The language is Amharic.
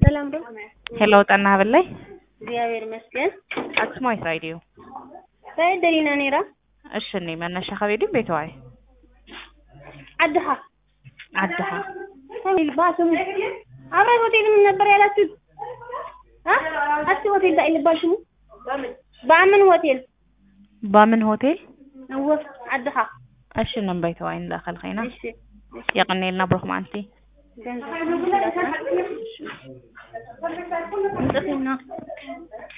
ሰላም ነው? ሄሎ ጠና በላይ እግዚአብሔር ይመስገን። አክስማይ ሳይዲዩ ሳይድ ደሊና ኔራ እሺ እኔ መነሻ ከቤድም ቤተዋይ አድሃ አድሃ ሰሚል ባስሙ አብራይ ሆቴል ምን ነበር ያላችሁት? አ አስ ሆቴል ዳ ይልባሽሙ በአምን ሆቴል ባምን ሆቴል ወፍ አድሃ እሺ ነም ቤተዋይ እንዳኸል ኸይና እሺ የቀኔልና ብሩክ ማንቲ ገንዘብ እንጥፍና